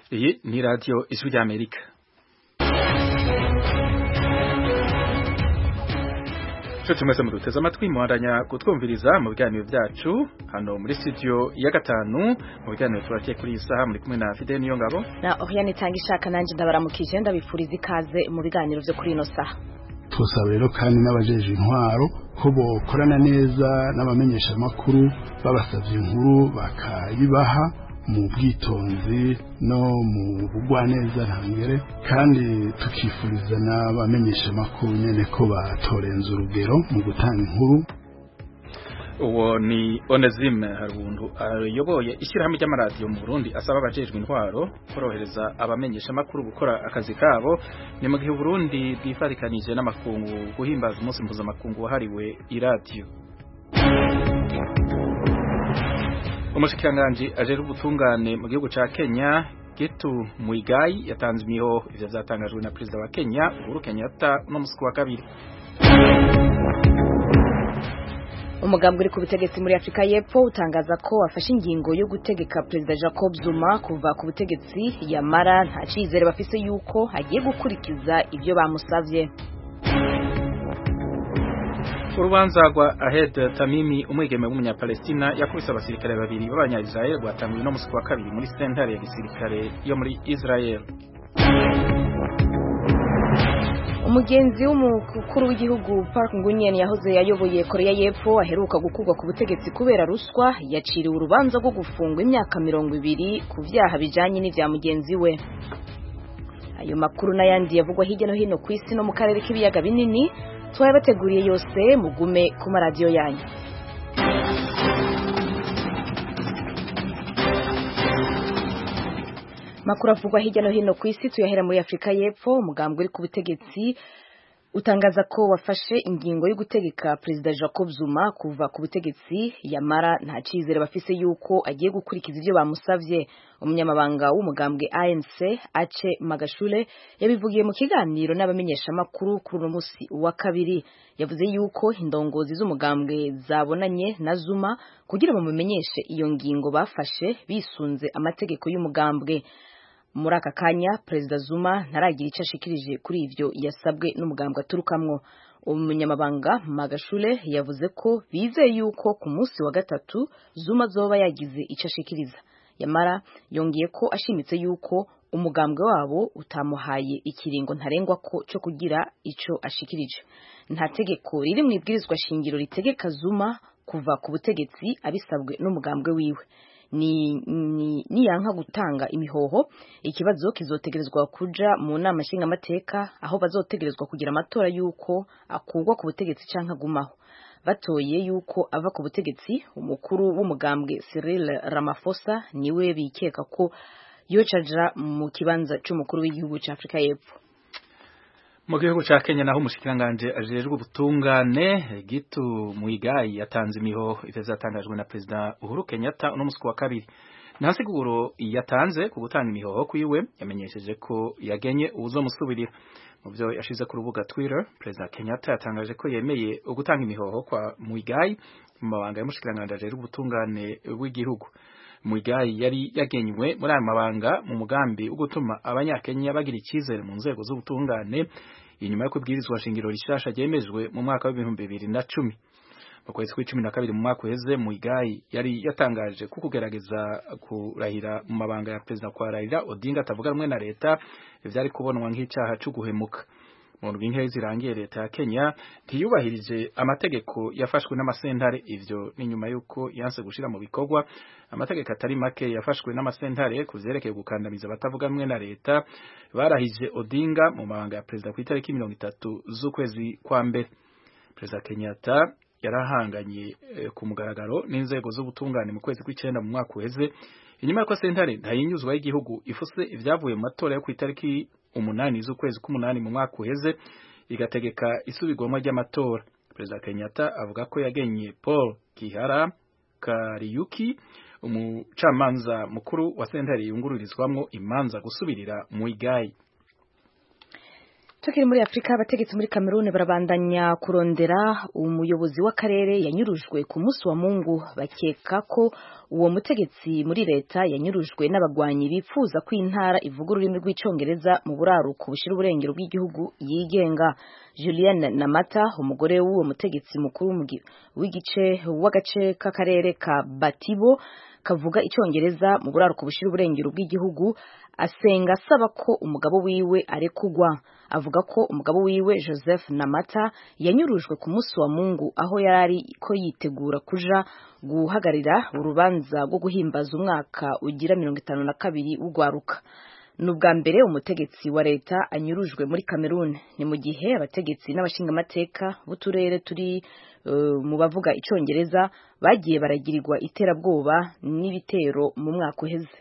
Iyi ni radiyo ijwi ry'Amerika nshuti mwese muduteze amatwi muhandanya kutwumviriza mu biganiro byacu hano muri studio ya gatanu mu biganiro turakiye kuri iyi saha muri kumwe na Fidel Niyongabo na Oriane Tangishaka nanjye ndabaramukije ndabifuriza ikaze mu biganiro byo kuri ino saha twosaba rero kandi n'abajeje intwaro ko bokorana neza n'abamenyesha amakuru babasavye inkuru bakayibaha mu bwitonzi no mu bugwaneza ntangere kandi tukifuriza n'abamenyesha amakuru nyene ko batorenza urugero mu gutanga inkuru uwo ni Onezime Harundu ayoboye ishyirahamwe ry'amaradiyo mu Burundi asaba abajejwe intwaro korohereza abamenyesha amakuru gukora akazi kabo ni mu gihe Burundi bwifarikanije n'amakungu guhimbaza umunsi mpuzamakungu wahariwe iradiyo umushikiranganji ajejwe ubutungane mu gihugu ca Kenya Getu Muigai yatanze imiho ivyo vyatangajwe na perezida wa Kenya Uhuru Kenyatta no musi wa kabiri umugambwe uri ku butegetsi muri Afrika y'Epfo utangaza ko wafashe ingingo yo gutegeka Perezida Jacob Zuma kuva ku butegetsi yamara nta cizere bafise yuko agiye gukurikiza ivyo bamusavye urubanza rwa Ahed Tamimi umwigeme w'umunyapalestina yakubise abasirikare babiri b'abanya-Israel rwatanguye no musi wa kabiri muri sentare ya gisirikare yo muri Israel umugenzi w'umukuru w'igihugu Park Ngunyen yahoze yayoboye Korea y'Epfo aheruka gukurwa ku butegetsi kubera ruswa yaciriwe urubanza rwo gufungwa imyaka mirongo ibiri ku vyaha bijanye n'ivya mugenzi we ayo makuru n'ayandi yavugwa hirya no hino ku isi no mu karere k'ibiyaga binini twayabateguriye yose mugume ku maradiyo yanyu makuru avugwa hirya no hino ku isi tuyahera muri Afrika y'Epfo umugambwe uri ku butegetsi utangaza ko wafashe ingingo yo gutegeka Perezida Jacob Zuma kuva ku butegetsi yamara nta cizere bafise yuko agiye gukurikiza ivyo bamusavye umunyamabanga w'umugambwe ANC Ace Magashule yabivugiye mu kiganiro n'abamenyesha makuru kuri uno musi wa kabiri yavuze yuko indongozi z'umugambwe zabonanye na Zuma kugira ngo mumenyeshe iyo ngingo bafashe bisunze amategeko y'umugambwe muri aka kanya perezida Zuma ntaragira icyo ashikirije kuri ivyo yasabwe n'umugambwe aturukamwo umunyamabanga Magashule yavuze ko bizeye yuko ku munsi wa gatatu Zuma zoba yagize icyo ashikiriza yamara yongeye ko ashimitse yuko umugambwe wabo utamuhaye ikiringo ntarengwa ko cyo kugira ico ashikirije nta tegeko riri mu ibwirizwa shingiro ritegeka Zuma kuva ku butegetsi abisabwe n'umugambwe wiwe ni ni niyanka gutanga imihoho ikibazo kizotegerezwa kuja mu nama nshingamateka aho bazotegerezwa kugira amatora yuko akurwa ku butegetsi canke agumaho batoye yuko ava ku butegetsi umukuru w'umugambwe Cyril Ramaphosa niwe bikeka ko yocaja mu kibanza c'umukuru w'igihugu ca Afrika y'Epfo mu gihugu ca Kenya naho umushikiranganje ajejwe ubutungane Gitu Muigai yatanze imiho ivyo vyatangajwe na Perezida Uhuru Kenyatta uno musi wa kabiri nta siguro yatanze ku gutanga imihoho kwiwe yamenyesheje ko yagenye uwuzomusubirira mu vyo yashize ku rubuga Twitter Perezida Kenyatta yatangaje ko yemeye ugutanga imihoho kwa Muigai mu mabanga y'umushikiranganje ajejwe ubutungane w'igihugu Muigai yari yagenywe muri aya mabanga mu mugambi wo gutuma abanyakenya bagira icyizere mu nzego z'ubutungane inyuma yo kubwirizwa shingiro rishasha ryemejwe mu mwaka w'ibihumbi bibiri na cumi mu kwezi kw'icumi na kabiri mu mwaka uheze Muigai yari yatangaje ko kugerageza kurahira mu mabanga ya perezida kwa Raila Odinga atavuga rumwe na leta vyari kubonwa nk'icaha co guhemuka mu ndwi zirangiye leta ya Kenya ntiyubahirije amategeko yafashwe n'amasentare ivyo ni nyuma yuko yanse gushira mu bikorwa amategeko atari make yafashwe n'amasentare kuvyerekeye gukandamiza abatavuga rumwe na leta barahije Odinga mu mabanga ya perezida ku itariki mirongo itatu z'ukwezi kwa mbere perezida Kenyatta yarahanganye eh, ku mugaragaro n'inzego z'ubutungane mu kwezi kw'icenda mu mwaka uheze inyuma y'uko sentare ntayinyuzwa y'igihugu ifuse ivyavuye mu matora yo ku itariki umunani z'ukwezi k'umunani mu mwaka uheze igategeka isubirwamo ry'amatora perezida Kenyatta avuga ko yagenye Paul Kihara Kariyuki umucamanza mukuru wa sentare yungururizwamwo imanza gusubirira Muigai tukiri muri afurika abategetsi muri kameruni barabandanya kurondera umuyobozi w'akarere yanyurujwe ku munsi wa mungu bakeka ko uwo mutegetsi muri leta yanyurujwe n'abagwanyi bifuza ko intara ivuga ururimi rw'icyongereza mu buraruko bushyira uburengero bw'igihugu yigenga julienne namata umugore w'uwo mutegetsi mukuru w'igice w'agace k'akarere ka batibo kavuga icyongereza mu buraruko bushyira uburengero bw'igihugu asenga asaba ko umugabo wiwe arekugwa avuga ko umugabo wiwe joseph namata yanyurujwe ku munsi wa mungu aho yari ko yitegura kuja guhagarira urubanza rwo guhimbaza umwaka ugira mirongo itanu na kabiri w'ugwaruka ni ubwa mbere umutegetsi wa leta anyurujwe muri cameroon ni mu gihe abategetsi n'abashingamateka b'uturere turi uh, mu bavuga icyongereza bagiye baragirirwa iterabwoba n'ibitero mu mwaka uheze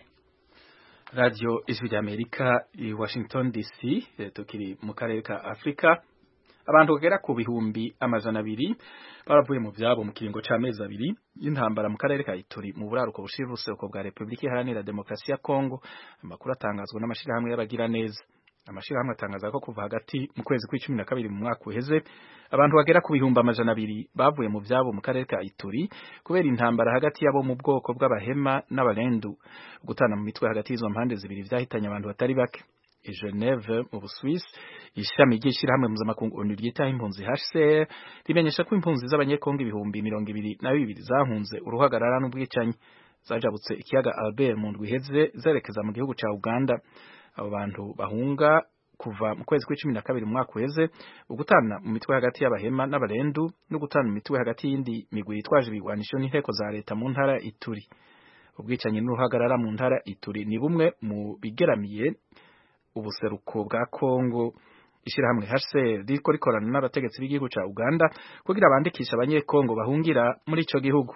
radio ijwi ry'amerika i washington dc tukiri mu karere ka afurika abantu bagera ku bihumbi amajana abiri baravuye mu byabo mu kiringo c'amezi abiri y'intambara mu karere ka Ituri mu buraruko bushira uruseruko bwa Republika Iharanira Demokarasi ya Kongo amakuru atangazwa n'amashirahamwe y'abagira neza amashirahamwe atangaza ko kuva hagati mu kwezi kw'icumi na kabiri mu mwaka uheze abantu bagera ku bihumbi amajana abiri bavuye mu byabo mu karere ka Ituri kubera intambara hagati yabo mu bwoko bw'abahema n'abarendu gutana mu mitwe hagati y'izo mpande zibiri vyahitanye abantu batari bake i Geneve mu Busuwisi ishami ry'ishirahamwe mpuzamakungu ONU ryitaho impunzi HCR rimenyesha ko impunzi z'abanyekongo ibihumbi mirongo ibiri na bibiri zahunze uruhagarara n'ubwicanyi zajabutse ikiyaga Albert mu ndwi iheze zerekeza mu gihugu ca Uganda abo bantu bahunga kuva mu kwezi kw'icumi na kabiri mu mwaka uheze ugutana mu mitwe hagati y'abahema n'abarendu no gutana mu mitwe hagati y'indi migwi yitwaje ibigwanisho n'inteko za leta mu ntara Ituri ubwicanyi n'uruhagarara mu ntara Ituri ni bumwe mu bigeramiye ubuseruko bwa Kongo ishirahamwe HCR riko rikorana n'abategetsi b'igihugu ca Uganda kugira bandikisha abanyekongo bahungira muri ico gihugu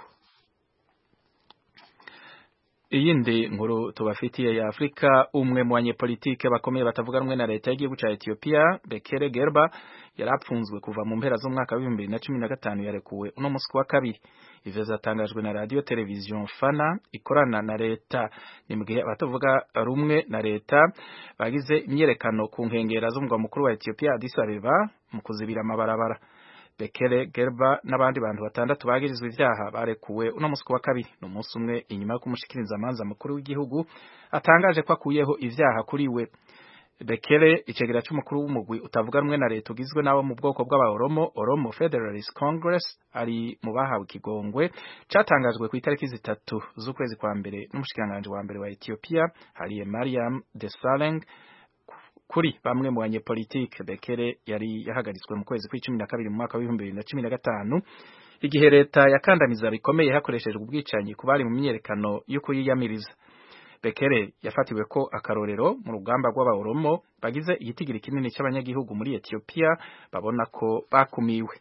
iyindi nkuru tubafitiye ya Afrika umwe mu banyepolitike bakomeye batavuga rumwe na leta y'igihugu ca Ethiopia Bekele Gerba yarapfunzwe kuva mu mpera z'umwaka wa 2015 yarekuwe uno musi wa kabiri ivyo zatangajwe na radio television Fana ikorana na leta ni mugihe abatavuga rumwe na leta bagize imyerekano ku nkengera z'umugwa mukuru wa Ethiopia Addis Abeba mu kuzibira amabarabara Bekele Gerba n'abandi bantu batandatu bagirizwe ivyaha barekuwe uno musi wa kabiri no musi umwe inyuma yo kumushikiriza amanza mukuru w'igihugu atangaje ko akuyeho ivyaha kuri we Bekele icegera c'umukuru w'umugwi utavuga rumwe na leta ugizwe n'abo mu bwoko bw'abaoromo Oromo Federalist Congress ari mu bahawe ikigongwe catangajwe ku itariki zitatu z'ukwezi kwa mbere n'umushikiranganje wa mbere wa Ethiopia Hailie Mariam Desalegn kuri bamwe mu banyepolitike Bekele yari yahagaritswe mu kwezi kw'icumi na kabiri mu mwaka w'ibihumbi bibiri na cumi na gatanu igihe leta yakandamiza bikomeye hakoreshejwe ubwicanyi ku bari mu myerekano yo kuyiyamiriza Bekele yafatiwe ko akarorero mu rugamba rw'abaoromo bagize igitigiri kinini cy'abanyagihugu muri Ethiopia babona ko bakumiwe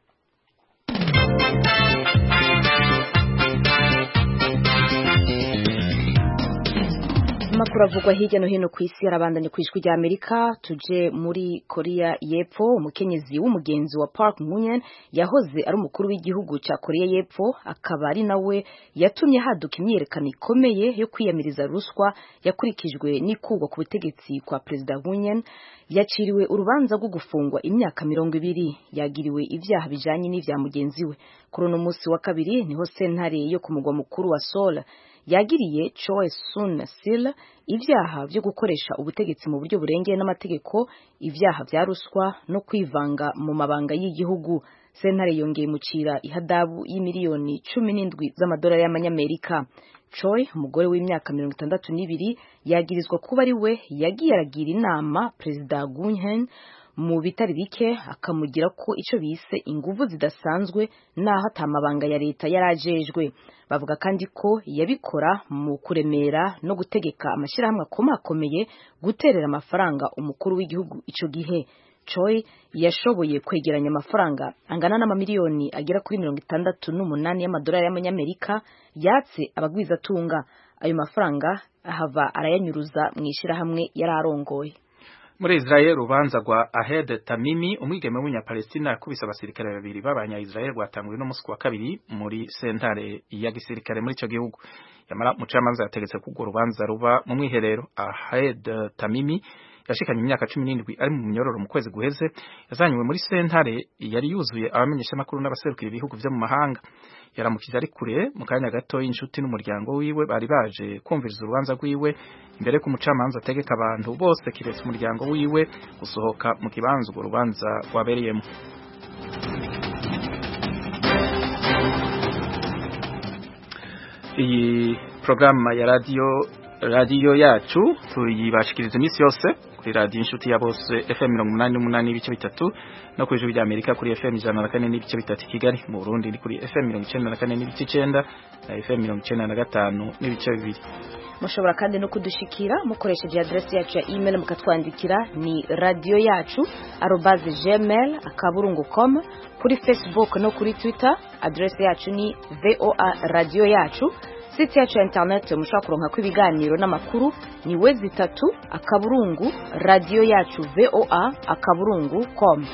amakuru avugwa hirya no hino ku isi arabandanye ku ijwi rya amerika tuje muri korea y'epfo umukenyezi w'umugenzi wa park munyen yahoze ari umukuru w'igihugu cya korea y'epfo akaba ari nawe yatumye haduka imyiyerekano ikomeye yo kwiyamiriza ruswa yakurikijwe n'ikugwa ku butegetsi kwa perezida munyen yaciriwe urubanza rwo gufungwa imyaka mirongo ibiri yagiriwe ibyaha bijanye n'ivya mugenzi we kuri uno munsi wa kabiri niho sentare yo ku mugwa mukuru wa Seoul yagiriye Choi Soon Sil ibyaha byo gukoresha ubutegetsi mu buryo burengeye n'amategeko ibyaha bya ruswa no kwivanga mu mabanga y'igihugu sentare yongeye mucira ihadabu y'imiliyoni cumi n'indwi z'amadolari y'amanyamerika Choi umugore w'imyaka mirongo itandatu n'ibiri yagirizwa kuba ari we yagiye aragira inama perezida Gunhen mu bitari bike akamugira ko icyo bise inguvu zidasanzwe naho atamabanga ya leta yarajejwe bavuga kandi ko yabikora mu kuremera no gutegeka amashyirahamwe akomakomeye guterera amafaranga umukuru w'igihugu icyo gihe Choi yashoboye kwegeranya amafaranga angana n'amamiliyoni agera kuri mirongo itandatu n'umunani y'amadolari y'amanyamerika yatse abagwizatunga ayo mafaranga ahava arayanyuruza mu ishyirahamwe yari arongoye muri Israel urubanza rwa Ahed Tamimi umwigeme w'umunyapalestina yakubise abasirikare babiri b'abanya-Israel rwatanguye no musi wa kabiri muri sentare ya gisirikare muri ico gihugu yamara mucamanza yategetse ko urwo rubanza ruba mu mwiherero Ahed Tamimi yashikanye imyaka cumi n'indwi ari mu myororo mu kwezi guheze yazanywe muri sentare yari yuzuye abamenyeshamakuru n'abaserukira ibihugu vyo mu mahanga yaramukije ari kure mu kanya gato y'inshuti n'umuryango wiwe bari baje kumviriza urubanza rwiwe imbere ko umucamanza ategeka abantu bose kiretse umuryango wiwe gusohoka mu kibanza urwo rubanza rwabereyemo iyi porogaramu ya radiyo radiyo yacu tuyibashikiriza iminsi yose kuri radiyo inshuti ya bose fm mirongo umunani n'umunani n'ibice bitatu no ku ijwi rya amerika kuri fm ijana na kane n'ibice bitatu i kigali mu burundi ni kuri fm mirongo icenda na kane n'ibice icenda na fm mirongo icenda na gatanu n'ibice bibiri mushobora kandi no kudushikira mukoresheje adresi yacu ya email mukatwandikira ni radiyo yacu arobaze gmail akaburungu com kuri facebook no kuri twitter adresi yacu ni voa radiyo yacu site yacu ya internet mushobora kuronka ibiganiro n'amakuru ni we zitatu akaburungu radiyo yacu voa akaburungu com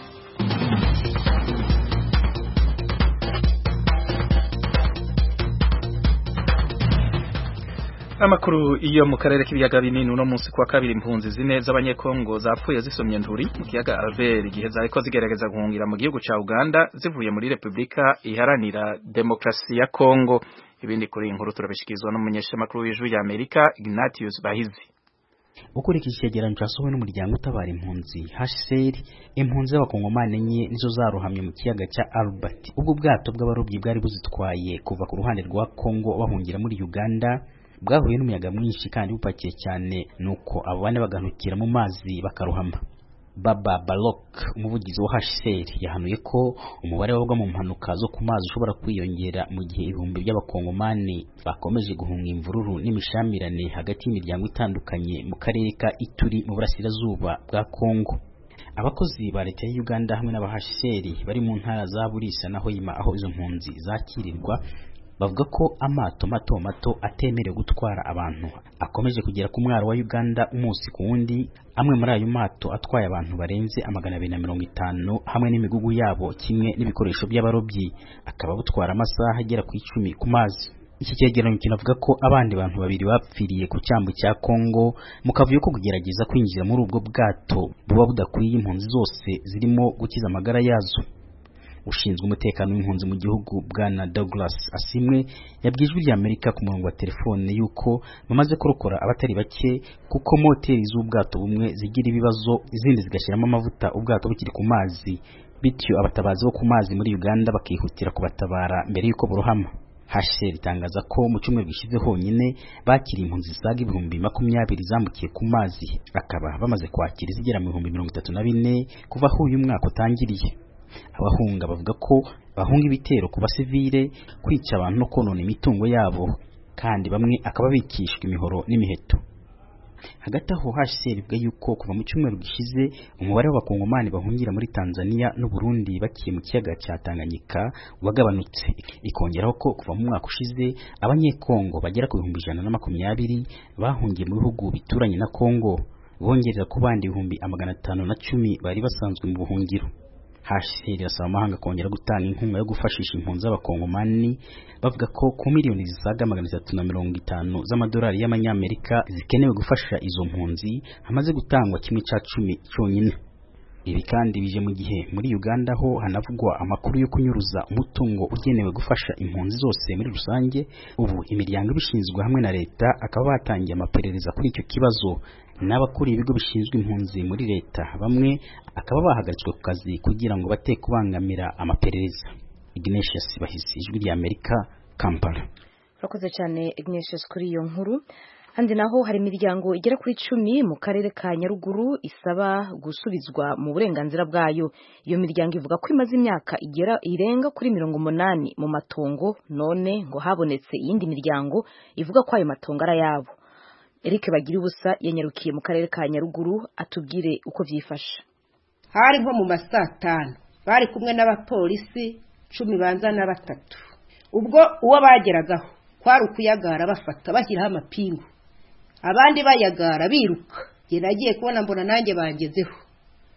amakuru iyo mu karere k'ibiyaga binini uno munsi kuwa kabiri impunzi zine z'abanyekongo zapfuye zisomye nduri mu kiyaga Albert igihe zariko zigerageza guhungira mu gihugu ca Uganda zivuye muri Republika iharanira demokrasi ya Kongo ibindi kuri inkuru turabishikirizwa n'umunyeshamakuru w'ijwi ya Amerika Ignatius Bahizi ukurikije icyegeranyo cyasohowe n'umuryango utabara impunzi HCR impunzi z'abakongomani enye nizo zarohamye mu kiyaga cya Albert ubwo bwato bw'abarobyi bwari buzitwaye kuva ku ruhande rwa Kongo bahungira muri Uganda bwahuye n'umuyaga mwinshi kandi bupakiye cyane nuko abo bane baganukira mu mazi bakarohama Baba Balok umuvugizi wa HCR yahanuye ko umubare w'abagwa mu mpanuka zo ku mazi ushobora kwiyongera mu gihe ibihumbi by'abakongomani bakomeje guhunga imvururu n'imishamirane hagati y'imiryango itandukanye mu karere ka Ituri mu burasirazuba bwa Kongo abakozi ba leta ya Uganda hamwe n'aba HCR bari mu ntara za Burisa na Hoima aho izo mpunzi zakirirwa bavuga ko amato mato mato atemerewe gutwara abantu akomeje kugera ku mwaro wa Uganda umunsi ku wundi amwe muri ayo mato atwaye abantu barenze amagana abiri na mirongo itanu hamwe n'imigugu yabo kimwe n'ibikoresho by'abarobyi akaba butwara amasaha agera ku icumi ku mazi iki cyegeranyo kinavuga ko abandi bantu babiri bapfiriye ku cyambu cya Kongo mu kavuyo ko kugerageza kwinjira muri ubwo bwato buba budakwiye impunzi zose zirimo gukiza amagara yazo ushinzwe umutekano w'impunzi mu gihugu bwana Douglas Asimwe yabwiye ijwi ry'Amerika ku murongo wa telefone yuko bamaze kurokora abatari bake kuko moteri z'ubwato bumwe zigira ibibazo izindi zigashyiramo amavuta ubwato bukiri ku mazi bityo abatabazi bo ku mazi muri Uganda bakihutira kubatabara mbere y'uko burohama HCR itangaza ko mu cyumweru gishize honyine bakiriye impunzi zisaga ibihumbi makumyabiri zambukiye ku mazi bakaba bamaze kwakira izigera mu bihumbi mirongo itatu na bine kuva aho uyu mwaka utangiriye abahunga bavuga ko bahunga ibitero ku basivile kwica abantu no konona imitungo yabo kandi bamwe akaba bikishwa imihoro n'imiheto hagati aho HCR ivuga yuko kuva mu cyumweru gishize umubare w'abakongomani bahungira muri Tanzania n'u Burundi bakiye mu kiyaga cya Tanganyika wagabanutse ikongeraho ko kuva mu mwaka ushize abanyekongo bagera ku bihumbi ijana na makumyabiri bahungiye mu bihugu bituranye na Kongo bongerera ku bandi ibihumbi amagana atanu na cumi bari basanzwe mu buhungiro HCR irasaba amahanga kongera gutanga inkunga yo gufashisha impunzi z'abakongomani bavuga ko ku miliyoni zisaga magana atatu na mirongo itanu z'amadolari y'amanyamerika zikenewe gufasha izo mpunzi hamaze gutangwa kimwe cya cumi cyonyine ibi kandi bije mu gihe muri Uganda ho hanavugwa amakuru yo kunyuruza umutungo ugenewe gufasha impunzi zose muri rusange ubu imiryango ibishinzwe hamwe na leta akaba batangiye amaperereza kuri icyo kibazo n'abakuriye ibigo bishinzwe impunzi muri leta bamwe akaba bahagaritswe ku kazi kugira ngo bate kubangamira amaperereza Ignatius Bahisi ijwi rya Amerika Kampala urakoze cyane Ignatius kuri iyo nkuru handi naho hari imiryango igera kuri icumi mu karere ka Nyaruguru isaba gusubizwa mu burenganzira bwayo iyo miryango ivuga ko imaze imyaka igera irenga kuri mirongo umunani mu matongo none ngo habonetse iyindi miryango ivuga ko ayo matongo ari ayabo Eric bagira ubusa yanyarukiye mu karere ka Nyaruguru atubwire uko byifashe hari nko mu masatanu bari kumwe n'abapolisi cumi banza na batatu ubwo uwo bageragaho kwari ukuyagara bafata bashyiraho amapingu abandi bayagara biruka njye nagiye kubona mbona nanjye bangezeho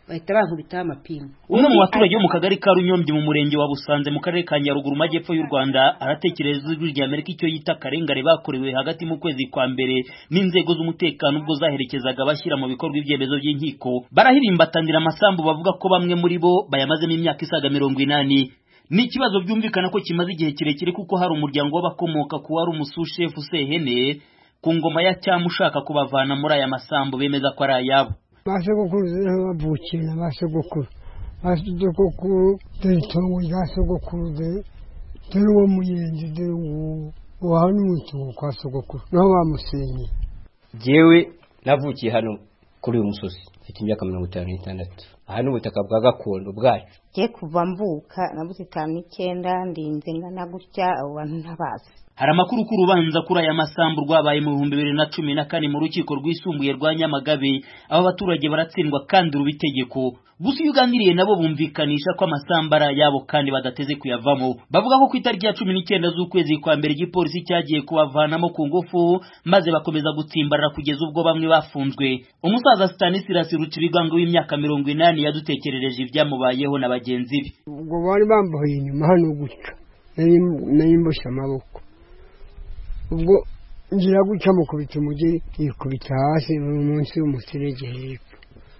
bahita bankubitaho amapingu umwe mu baturage bo mu kagari ka runyombye mu murenge wa busanze mu karere ka nyaruguru mu majyepfo y'u rwanda aratekereza ijwi rya amerika icyo yita akarengane bakorewe hagati mu kwezi kwa mbere n'inzego z'umutekano ubwo zaherekezaga bashyira mu bikorwa ibyemezo by'inkiko barahirimbatanira amasambu bavuga ko bamwe muri bo bayamazemo imyaka isaga mirongo inani ni ikibazo byumvikana ko kimaze igihe kirekire kuko hari umuryango w'abakomoka ku wari umusushefu sehene ku ngoma ya cyama ushaka kubavana muri aya masambu bemeza ko ari ayabo ba sogokuru niho bavukiye na ba sogokuru ba sogokuru dore itongo rya sogokuru dore dore uwo muyenzi dore uwo uwaha n'umutungo kwa sogokuru niho bamusenye jyewe navukiye hano kuri uyu musozi mfite imyaka mirongo itanu n'itandatu aha ni ubutaka bwa gakondo bwacu je kuva mvuka nabuze itanu n'icyenda ndinze ngana gutya abo bantu ntabazi hari amakuru ko urubanza kuri aya masambu rwabaye mu bihumbi bibiri na cumi na kane mu rukiko rwisumbuye rwa nyamagabe aho abaturage baratsindwa kandi ruba itegeko gusa iyo uganiriye nabo bumvikanisha ko amasambu ari ayabo kandi badateze kuyavamo bavuga ko ku itariki ya cumi n'icyenda z'ukwezi kwa mbere igipolisi cyagiye kubavanamo ku ngufu maze bakomeza gutsimbarara kugeza ubwo bamwe bafunzwe umusaza stanislas rucibiganga w'imyaka mirongo inani yadutekerereje ibyamubayeho na bagenzi be ubwo bari bambaye inyuma hano gutya nari mboshye amaboko ubwo ngira gutya mukubita umugeri yikubita hasi mu munsi y'umuserege hepfo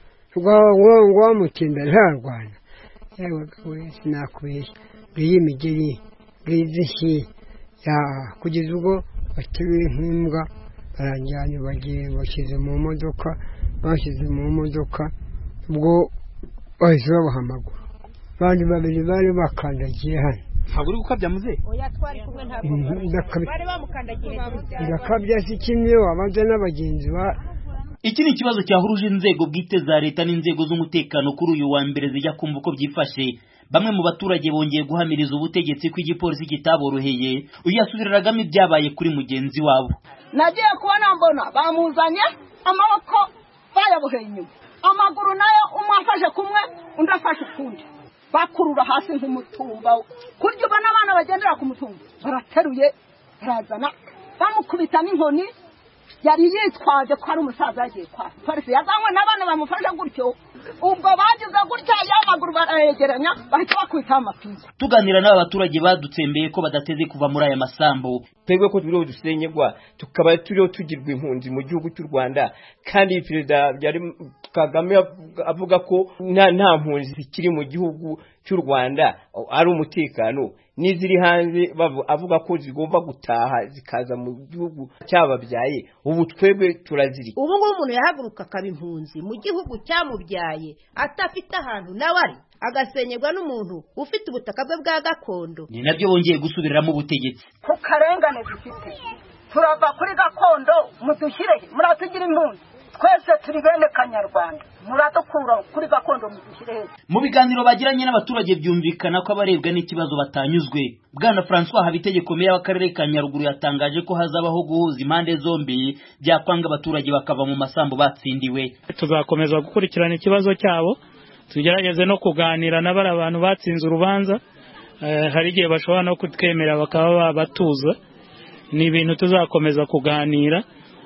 ngo wamutinda ntarwana yewe we sinakubeshya ngiyi imigeri ngiyi izishyi ya kugeza ubwo bateruye nk'imbwa baranjyanye bagiye bashyize mu modoka bashyize mu modoka ubwo bahise babaha amaguru abandi babiri bari bakandagiye hano ntabwo uri gukabya muze oya twari kumwe ntabwo bari bamukandagiye ndakabya si kimwe wabanza n'abagenzi ba iki ni ikibazo cyahuruje inzego bwite za leta n'inzego z'umutekano kuri uyu wa mbere zijya kumva uko byifashe bamwe mu baturage bongeye guhamiriza ubutegetsi ko igipolisi kitaboroheye uyu yasubiriragamo ibyabaye kuri mugenzi wabo nagiye kubona mbona bamuzanye amaboko bayaboheye inyuma amaguru nayo umwe afashe kumwe undi afashe ukundi bakurura hasi nk'umutumba kurya ubona abana bagendera ku mutumba barateruye barazana bamukubita n'inkoni yari yitwaje ko ari umusaza yagiye kwa polisi yazanywe n'abana bamufashe gutyo ubwo bagize gutya y'amaguru barayegeranya bahita bakubitaho amapingu tuganira n'aba baturage badutsembeye ko badateze kuva muri aya masambu twebwe ko turiho dusenyegwa tukaba turiho tugirwa impunzi mu gihugu cy'u rwanda kandi perezida byari kagame avuga ko nta nta mpunzi zikiri mu gihugu cy'u rwanda ari umutekano n'iziri hanze avuga ko zigomba gutaha zikaza mu gihugu cyababyaye ubu twebwe turaziri ubu ngubu umuntu yahaguruka akaba impunzi mu gihugu cyamubyaye atafite ahantu nawe ari agasenyerwa n'umuntu ufite ubutaka bwe bwa gakondo ni nabyo bongeye gusubiriramo ubutegetsi ku karengane dufite turava kuri gakondo mudushyire muratugira impunzi twese turi bene kanyarwanda muradukura kuri gakondo mudushyire heza mu biganiro bagiranye n'abaturage byumvikana ko abarebwa n'ikibazo batanyuzwe bwana francois habitegeko meya w'akarere ka nyaruguru yatangaje ko hazabaho guhuza impande zombi byakwanga abaturage bakava mu masambu batsindiwe tuzakomeza gukurikirana ikibazo cyabo tugerageze no kuganira na bari abantu batsinze urubanza hari igihe bashobora no kutwemera bakaba babatuza ni ibintu tuzakomeza kuganira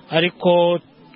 ariko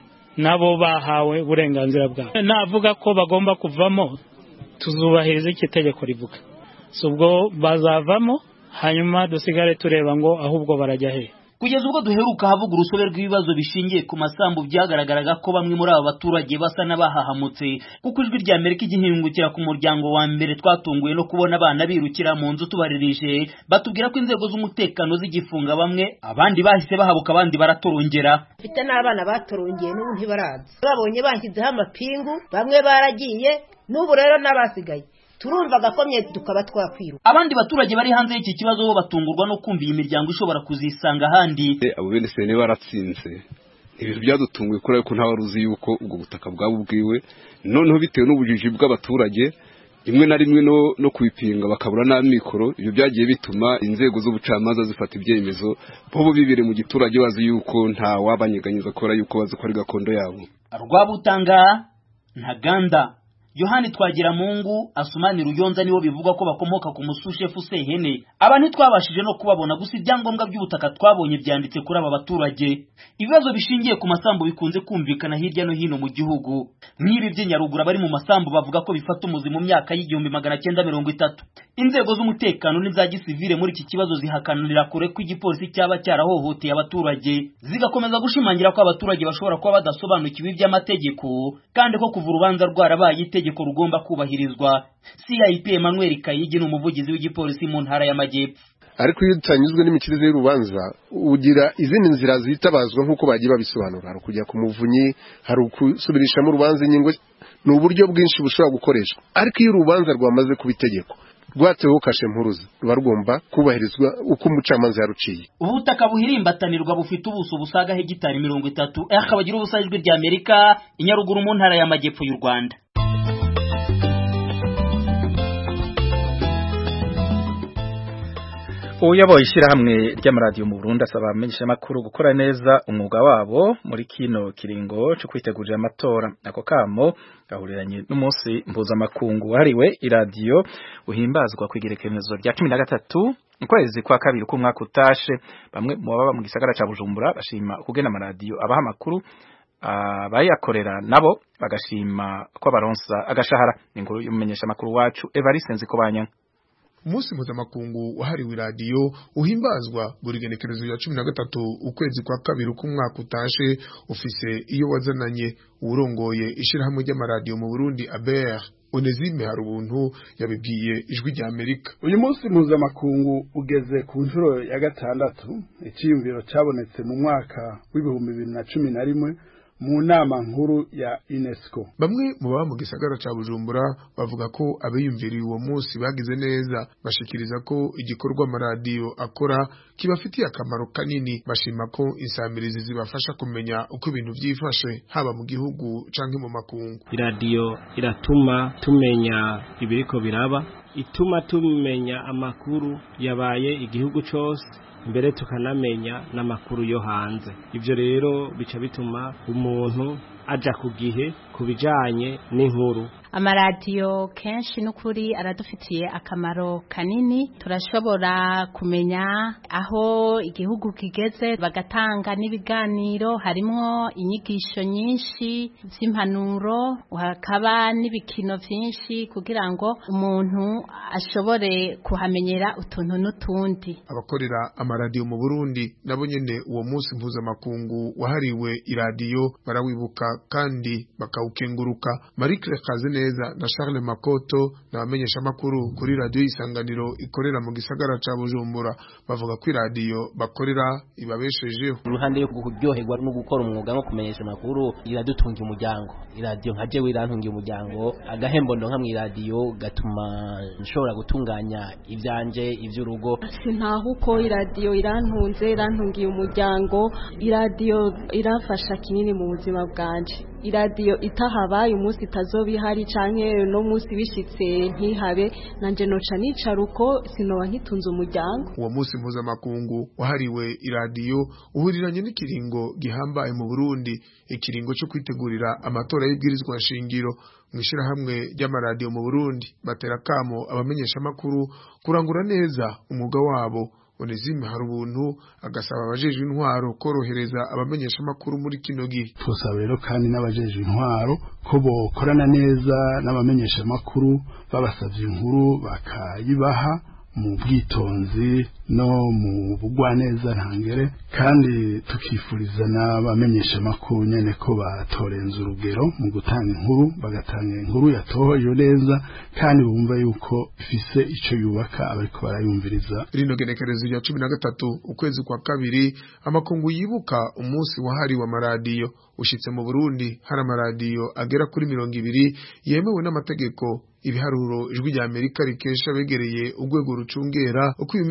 nabo bahawe uburenganzira bwabo navuga ko bagomba kuvamo tuzubahiriza icyo itegeko rivuga si ubwo bazavamo hanyuma dusigare tureba ngo ahubwo barajya he kugeza ubwo duheruka havuga urusobe rw'ibibazo bishingiye ku masambu byagaragaraga ko bamwe muri aba baturage basa n'abahahamutse kuko ijwi rya amerika igihingukira ku muryango wa mbere twatunguwe no kubona abana birukira mu nzu tubaririje batubwira ko inzego z'umutekano zigifunga bamwe abandi bahise bahabuka abandi baratorongera mfite n'abana batorongeye n'ubu ntibaraza babonye banshyizeho amapingu bamwe baragiye n'ubu rero n'abasigaye turumva agakomye tukaba twakwiruka abandi baturage bari hanze y'iki kibazo bo batungurwa no kumva iyi miryango ishobora kuzisanga ahandi abo bene sene baratsinze ibintu byadutunguye kubera ko ntawe uzi yuko ubwo butaka bwaba ubwiwe noneho bitewe n'ubujiji bw'abaturage rimwe na rimwe no kubipinga bakabura n'amikoro ibyo byagiye bituma inzego z'ubucamanza zifata ibyemezo bo bibire mu giturage bazi yuko nta wabanyeganyeza kubera yuko bazi ko ari gakondo yabo rwabutanga ntaganda yohani twagiramungu asumani ruyonza nibo bivugwa ko bakomoka ku musushefu sehene aba ntitwabashije no kubabona gusa ibyangombwa by'ubutaka twabonye byanditse kuri aba baturage ibibazo bishingiye ku masambu bikunze kumvikana hirya no hino mu gihugu nk'ibi by'inyaruguru abari mu masambu bavuga ko bifata umuzi mu myaka y'igihumbi magana cyenda mirongo itatu inzego z'umutekano n'iza gisivile muri iki kibazo zihakanira kure ko igipolisi cyaba cyarahohoteye abaturage zigakomeza gushimangira ko abaturage bashobora kuba badasobanukiwe iby'amategeko kandi ko kuva urubanza rwarabaye itegeko rugomba kubahirizwa CIP Emmanuel Kayigi ni umuvugizi w'igipolisi mu ntara y'Amajyepfo ariko iyo utanyuzwe n'imikirize y'urubanza ugira izindi nzira zitabazwa nk'uko bagiye babisobanura hari ukujya ku muvunyi hari ukusubirishamo urubanza ingingo ni uburyo bwinshi bushobora gukoreshwa ariko iyo urubanza rwamaze kuba itegeko rwateweho kashe mpuruza ruba rugomba kubahirizwa uko umucamanza yaruciye ubutaka buhirimbatanirwa bufite ubuso busaga hegitari mirongo itatu akaba agira ubusa ijwi rya amerika inyaruguru mu ntara y'amajyepfo y'u rwanda uyoboye ishyirahamwe ry'amaradiyo mu Burundi asaba abamenyeshamakuru gukora neza umwuga wabo muri kino kiringo cyo kwitegurira amatora ako kamo gahuriranye n'umunsi mpuzamakungu wahariwe iradiyo uhimbazwa ku igerekerezo rya cumi na gatatu mu kwezi kwa kabiri k'umwaka utashe bamwe mu baba mu gisagara cya bujumbura bashima kugena amaradiyo abaha amakuru abayakorera nabo bagashima ko baronsa agashahara ni inkuru y'umumenyeshamakuru wacu Evariste Nzikobanya umunsi mpuzamakungu wahariwe iradiyo uhimbazwa buri genekerezo ya cumi na gatatu ukwezi kwa kabiri k'umwaka utashe ufise iyo wazananye uwurongoye ishyirahamwe ry'amaradiyo mu burundi aber Onezime hari ubuntu yabibwiye ijwi rya Amerika uyu munsi mpuzamakungu ugeze ku nshuro ya gatandatu icyiyumviro cyabonetse mu mwaka w'ibihumbi bibiri na cumi na rimwe mu nama nkuru ya UNESCO bamwe mu baba mu gisagara ca Bujumbura bavuga ko abiyumviriye uwo munsi bagize neza bashikiriza ko igikorwa amaradiyo akora kibafitiye akamaro kanini bashima ko insamirizi zibafasha kumenya uko ibintu vyifashe haba mu gihugu canke mu makungu iradiyo iratuma tumenya ibiriko biraba ituma tumenya amakuru yabaye igihugu cose mbere tukanamenya n'amakuru yo hanze ibyo rero bica bituma umuntu aja ku gihe ku bijanye n'inkuru amaradiyo kenshi n'ukuri aradufitiye akamaro kanini turashobora kumenya aho igihugu kigeze bagatanga n'ibiganiro harimwo inyigisho nyinshi z'impanuro hakaba n'ibikino byinshi kugira ngo umuntu ashobore kuhamenyera utuntu n'utundi abakorera amaradiyo mu Burundi nabo nyene uwo munsi mpuzamakungu wahariwe iradiyo barawibuka kandi bakawukenguruka Marie Claire Kazeneza na Charles Makoto n'abamenyesha makuru kuri radio isanganiro ikorera mu gisagara ca Bujumbura bavuga ko iradiyo bakorera ibabeshejeho uruhande yo kuryoherwa no gukora umwuga no kumenyesha makuru iradutunga umuryango iradiyo nka jewe irantunga umuryango agahembo ndonka mu iradiyo gatuma nshobora gutunganya ibyanje iby'urugo sintaho uko iradiyo irantunze irantungiye umuryango iradiyo irafasha kinini mu buzima bwanje iradiyo itahabaye umunsi itazoba ihari canke no munsi bishitse ntihabe nanje noca nicara uko sinoba nkitunze umuryango uwo munsi mpuzamakungu wahariwe iradiyo uhuriranye n'ikiringo gihambaye mu Burundi ikiringo cyo kwitegurira amatora y'ibwirizwa nshingiro mu ishyirahamwe ry'amaradiyo mu Burundi batera kamo abamenyesha makuru kurangura neza umwuga wabo Onezime hari ubuntu agasaba abajejwe intwaro korohereza abamenyesha makuru muri kino gihe twosaba rero kandi n'abajejwe intwaro ko bokorana neza n'abamenyesha makuru babasavye inkuru bakayibaha mu bwitonzi no mu bugwaneza ntangere kandi tukifuriza n'abamenyesha makuru nyene ko batorenza urugero mu gutanga inkuru bagatanga inkuru yatohoje neza kandi bumva yuko ifise ico yubaka abariko barayumviriza rino genekerezo rya cumi na gatatu ukwezi kwa kabiri amakungu yibuka umunsi wahariwe amaradiyo ushitse mu Burundi hari amaradiyo agera kuri mirongo ibiri yemewe n'amategeko ibiharuro ijwi rya Amerika rikesha begereye urwego rucungera uko ibimenyesha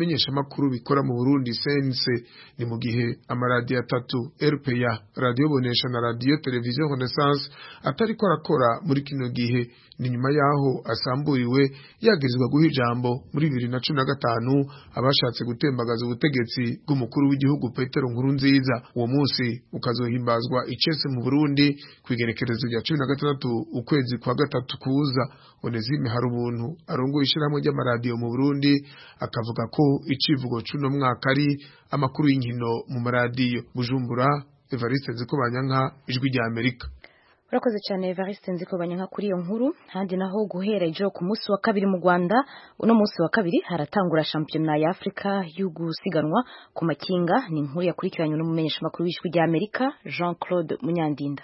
makuru bikora mu Burundi sense ni mu gihe amaradiyo atatu RPA radio bonesha na radio television Renaissance atari ko arakora muri kino gihe ni nyuma yaho asamburiwe yagirizwa guha ijambo muri bibiri na cumi na gatanu abashatse gutembagaza ubutegetsi bw'umukuru w'igihugu Petero Nkurunziza uwo munsi ukazohimbazwa icese mu Burundi ku igenekerezo rya cumi na gatandatu ukwezi kwa gatatu kuza Onezime hari ubuntu arongoye ishyirahamwe ry'amaradiyo mu Burundi akavuga ko icivugo c'uno mwaka ari amakuru y'inkino mu maradiyo Bujumbura Evariste Nzikobanyanka ijwi rya Amerika urakoze cyane Evariste nziko banyanka kuri iyo nkuru handi naho guhera ejo ku munsi wa kabiri mu Rwanda uno munsi wa kabiri haratangura shampiyona ya Afrika yo gusiganwa ku makinga ni inkuru yakurikiranywe n'umumenyeshamakuru w'ijwi rya Amerika Jean Claude Munyandinda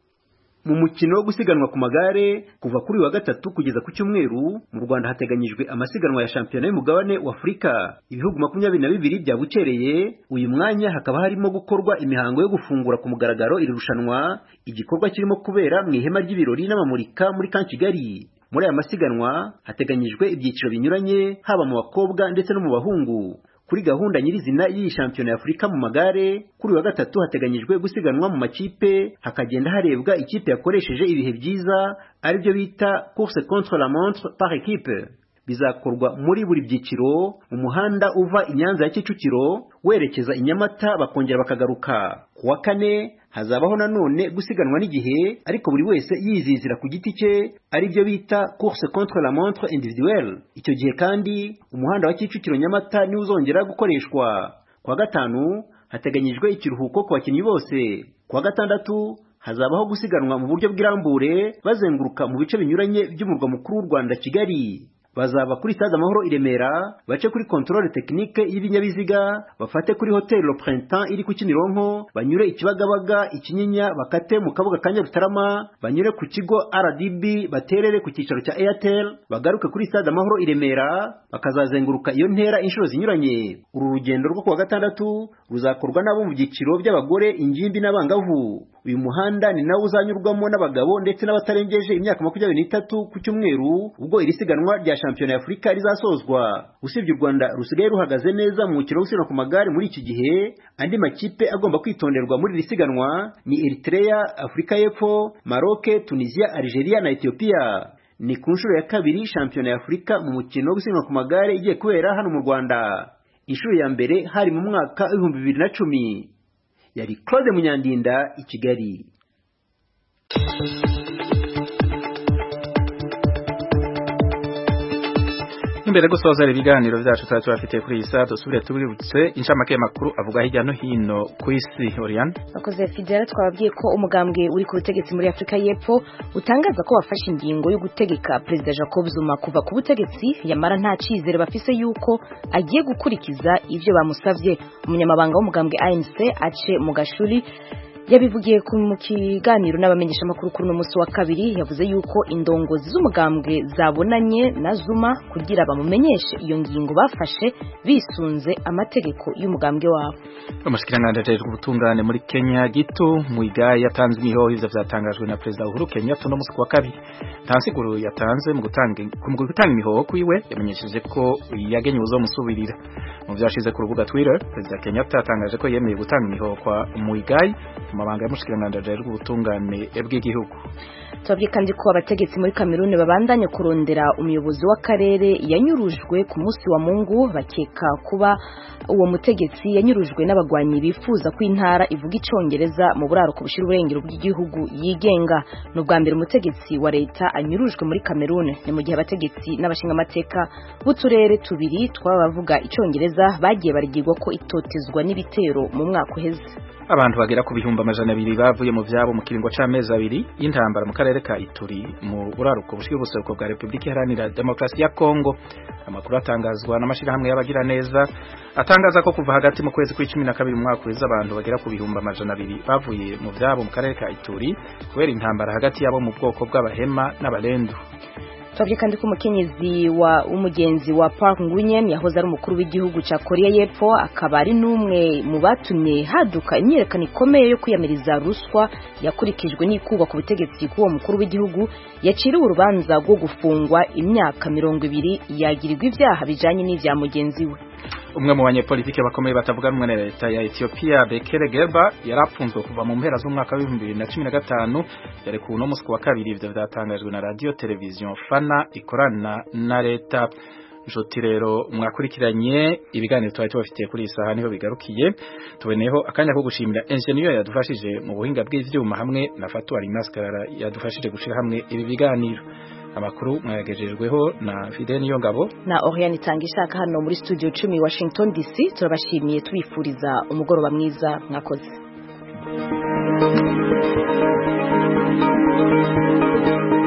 mu mukino wo gusiganwa ku magare kuva kuri wa gatatu kugeza ku cyumweru mu Rwanda hateganyijwe amasiganwa ya shampiyona y'umugabane wa Afurika ibihugu makumyabiri na bibiri byabukereye uyu mwanya hakaba harimo gukorwa imihango yo gufungura ku mugaragaro iri rushanwa igikorwa kirimo kubera mu ihema ry'ibirori n'amamurika muri kan Kigali muri aya masiganwa hateganyijwe ibyiciro binyuranye haba mu bakobwa ndetse no mu bahungu kuri gahunda nyirizina y'iyi shampiyona ya Afurika mu magare kuri wa gatatu hateganyijwe gusiganwa mu makipe hakagenda harebwa ikipe yakoresheje ibihe byiza aribyo bita course contre la montre par équipe bizakorwa muri buri byiciro mu muhanda uva i Nyanza ya Kicukiro werekeza i Nyamata bakongera bakagaruka ku wa kane hazabaho nanone gusiganwa n'igihe ariko buri wese yizizira ku giti cye aribyo bita course contre la montre individuelle icyo gihe kandi umuhanda wa Kicukiro Nyamata niwo uzongera gukoreshwa ku wa gatanu hateganyijwe ikiruhuko ku bakinnyi bose ku wa gatandatu hazabaho gusiganwa mu buryo bw'irambure bazenguruka mu bice binyuranye by'umurwa mukuru w'u Rwanda Kigali bazava kuri stade amahoro i Remera bace kuri controle technique y'ibinyabiziga bafate kuri hotel Le Printemps iri ku Kimironko banyure ikibagabaga ikinyinya bakate mu kabuga ka Nyarutarama banyure ku kigo RDB baterere ku cyicaro cya Airtel bagaruke kuri stade amahoro i Remera bakazazenguruka iyo ntera inshuro zinyuranye uru rugendo rwo kuwa gatandatu ruzakorwa n'abo mu byiciro by'abagore ingimbi n'abangavu uyu muhanda ni nawo uzanyurwamo n'abagabo ndetse n'abatarengeje imyaka makumyabiri n'itatu ku cyumweru ubwo iri siganwa rya shampiyona ya Afurika rizasozwa usibye u Rwanda rusigaye ruhagaze neza mu mukino wo gusiganwa ku magare muri iki gihe andi makipe agomba kwitonderwa muri iri siganwa ni Eritrea Afurika y'Epfo Maroc Tunisia Algeria na Ethiopia ni ku nshuro ya kabiri shampiyona ya Afurika mu mukino wo gusiganwa ku magare igiye kubera hano mu Rwanda inshuro ya mbere hari mu mwaka w'ibihumbi bibiri na cumi yari Claude Munyandinda i Kigali imbere gusoza ibiganiro byacu tuba tubafitiye kuri iyi saa dusubire tubibutse inshamake y'amakuru avuga hirya no hino ku isi Oriane bakoze fidela twababwiye ko umugambwe uri ku butegetsi muri Afurika y'Epfo utangaza ko wafashe ingingo yo gutegeka Perezida Jacob Zuma kuva ku butegetsi yamara nta cyizere bafise yuko agiye gukurikiza ibyo bamusavye umunyamabanga w'umugambwe ANC ace mu gashuri yabivugiye mu kiganiro n'abamenyeshamakuru kuri uno munsi wa kabiri yavuze yuko indongozi z'umugambwe zabonanye na Zuma kugira bamumenyeshe iyo ngingo bafashe bisunze amategeko y'umugambwe wabo umushikiranganji ajejwe ubutungane muri Kenya gito Muigai yatanze imihoho ivyo vyatangajwe na Perezida Uhuru Kenyatta no munsi wa kabiri nta nsiguro yatanze mu gutanga mu gutanga imihoho kwiwe yamenyesheje ko yagenye uzomusubirira mu vyashize ku rubuga Twitter Perezida Kenyatta yatangaje ko yemeye gutanga imihoho kwa Muigai amabanga y'umushikiranganji ajejwe ubutungane bw'igihugu tubabwiye kandi ko abategetsi muri Kameruni babandanye kurondera umuyobozi w'akarere yanyurujwe ku munsi wa Mungu bakeka kuba uwo mutegetsi yanyurujwe n'abagwanyi bifuza ko intara ivuga icongereza mu buraruko bushira uburengero bw'igihugu yigenga ni ubwa mbere umutegetsi wa leta anyurujwe muri Kameruni ni mu gihe abategetsi n'abashingamateka b'uturere tubiri tw'abavuga icongereza bagiye barigirwa ko itotezwa n'ibitero mu mwaka uheze abantu bagera ku bihumbi amajana abiri bavuye mu vyabo mu kiringo c'amezi abiri y'intambara mu karere ka Ituri mu buraruko bushira ubuseruko bwa Republika Iharanira Demokarasi ya Kongo amakuru atangazwa n'amashirahamwe y'abagira neza atangaza ko kuva hagati mu kwezi kw'icumi na kabiri mu mwaka uheze abantu bagera ku bihumbi amajana abiri bavuye mu vyabo mu karere ka Ituri kubera intambara hagati yabo mu bwoko bw'abahema n'abalendu twabye kandi ko umukenyezi wa umugenzi wa Park Nguyen yahoze ari umukuru w'igihugu ca Korea y'Epfo akaba ari n'umwe mu batumye haduka imyerekano ikomeye yo kwiyamiriza ruswa yakurikijwe n'ikugwa ku butegetsi k'uwo mukuru w'igihugu yaciriwe urubanza rwo gufungwa imyaka mirongo ibiri yagirirwa ivyaha bijanye n'ivya mugenzi we umwe mu banyepolitike bakomeye batavuga rumwe na leta ya Ethiopia Bekele Geba yarapfunzwe kuva mu mpera z'umwaka wa 2015 yarekuwe uno musi wa kabiri ivyo vyatangajwe na radio television Fana ikorana na leta Nshuti rero mwakurikiranye ibiganiro twari tubafitiye kuri iyi saha niho bigarukiye tuboneyeho akanya ko gushimira engineer yadufashije mu buhinga bw'ivyuma hamwe na Fatu Alimascara yadufashije gushira hamwe ibi biganiro amakuru mwayagejejweho na Fidel Niyongabo na Oriane Tangishaka hano muri studio 10 Washington DC turabashimiye tubifuriza umugoroba mwiza mwakoze Thank you.